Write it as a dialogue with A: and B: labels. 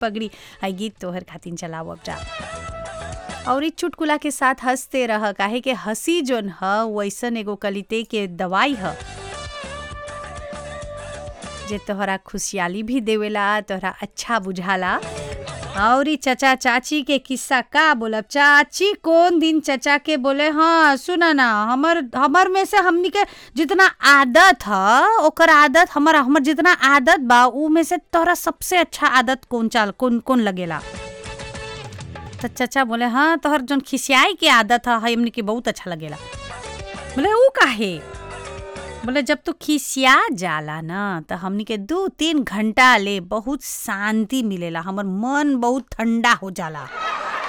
A: पगड़ी है गीत तोहर खातिन चलाओ अब जा और इस चुटकुला के साथ हंसते रह काहे के हंसी जोन ह वैसन एगो कलिते के दवाई ह जे तोहरा खुशहाली भी देवेला तोहरा अच्छा बुझाला और ई चचा चाची के किस्सा का बोलब चाची कौन दिन चचा के बोले हाँ सुना ना हमर हमर में से हमनी के जितना आदत ह ओकर आदत हमर हमर जितना आदत बा उ में से तोहरा सबसे अच्छा आदत कौन चाल कौन कौन लगेला तो चचा बोले हाँ तोहर जोन खिसियाई के आदत है हमनी के बहुत अच्छा लगेला बोले ऊ काहे बोले जब तू खिसिया जाला ना तो हमनी के दो तीन घंटा ले बहुत शांति मिलेला हमर मन बहुत ठंडा हो जाला